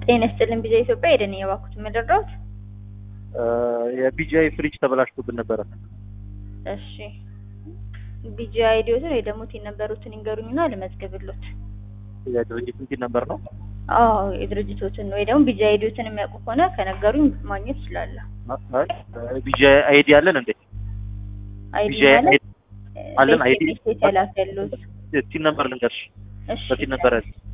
ጤና ይስጥልን ቢዛ ኢትዮጵያ ሄደን የባኩት የምደርዳውት የቢጂአይ ፍሪጅ ተበላሽቶብን ነበረ። እሺ ቢጂአይ አይዲዮትን ወይ ደግሞ ቲን ነበሩትን ይንገሩኝና ልመዝግብሎት። የድርጅት እንትን ነበር ነው። አዎ የድርጅቶትን ወይ ደግሞ ቢጂአይ አይዲዮትን የሚያውቁ ከሆነ ከነገሩኝ ማግኘት ይችላለሁ። ቢጂአይ አይዲ አለን እንዴ? አይዲ ቢጂአይ ማለት አለን አይዲ ቤት የተላከሉት። ቲን ነበር ልንገርሽ። እሺ በቲን ነበር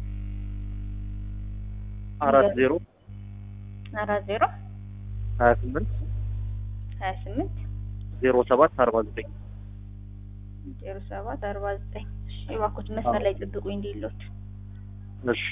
አራት ዜሮ አራት ዜሮ ሀያ ስምንት ሀያ ስምንት ዜሮ ሰባት አርባ ዘጠኝ ዜሮ ሰባት አርባ ዘጠኝ የባኩት መስመር ላይ ጥብቁኝ እንዲሎት እሺ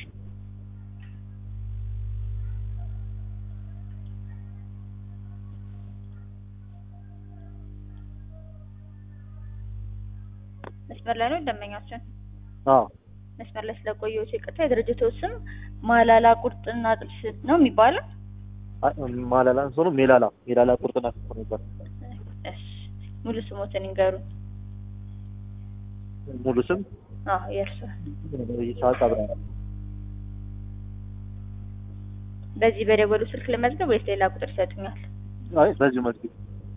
መስመር ላይ ነው ደንበኛችን አዎ መስመር ላይ ስለቆየሁት ይቅርታ። የድርጅቱ ስም ማላላ ቁርጥና ጥብስ ነው የሚባለው። ማላላ እንሶ ነው ሜላላ ሜላላ ቁርጥና ጥብስ ነበር። እሺ ሙሉ ስሞትን ይንገሩኝ። ሙሉ ስም አዎ የእርሱ ይስሐቅ አብርሃ። በዚህ በደወሉ ስልክ ለመዝገብ ወይስ ሌላ ቁጥር ይሰጡኛል? አይ በዚሁ መዝጊብ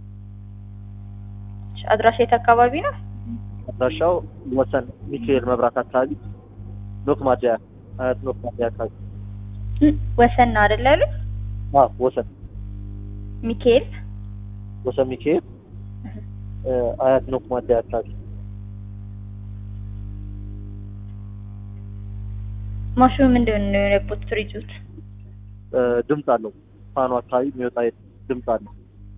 እሺ፣ አድራሻ የት አካባቢ ነው? አድራሻው ወሰን ሚካኤል መብራት አካባቢ ኖክ ማደያ አያት ኖክ ማደያ አካባቢ እም፣ ወሰን ነው አይደል ያሉት? አዎ ወሰን ሚካኤል ወሰን ሚካኤል እ፣ አያት ኖክ ማደያ አካባቢ ማሽኑ ምንድን ነው የሆነበት? ፍሪጁት እ፣ ድምፅ አለው ፋኑ አካባቢ የሚወጣ ድምፅ አለው።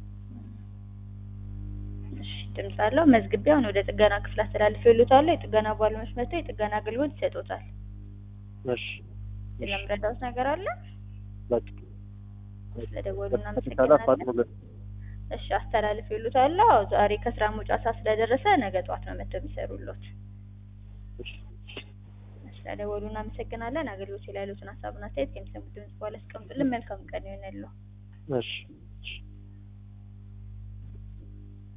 እሺ፣ ድምፅ አለው። መዝግቢያውን ወደ ጥገና ክፍል አስተላልፌልዎታለሁ። የጥገና ባለሙያዎች መጥተው የጥገና አገልግሎት ይሰጡታል። እሺ ስለምረዳውት ነገር አለ? በቃ ስለደወሉ ከተቻለ እናመሰግናለን። አፋጥኑልን። እሺ አስተላልፌልዎታለሁ። አዎ ዛሬ ከስራ መውጫ ሰዓት ስለደረሰ ነገ ጠዋት ነው መጥተው የሚሰሩልዎት። እሺ ስለደወሉ እናመሰግናለን። አገልግሎት ላይ ያሉትን ሀሳብና አስተያየት ከሚሰሙት ድምጽ በኋላ አስቀምጡልን። መልካም ቀን ይሆንልዎ። እሺ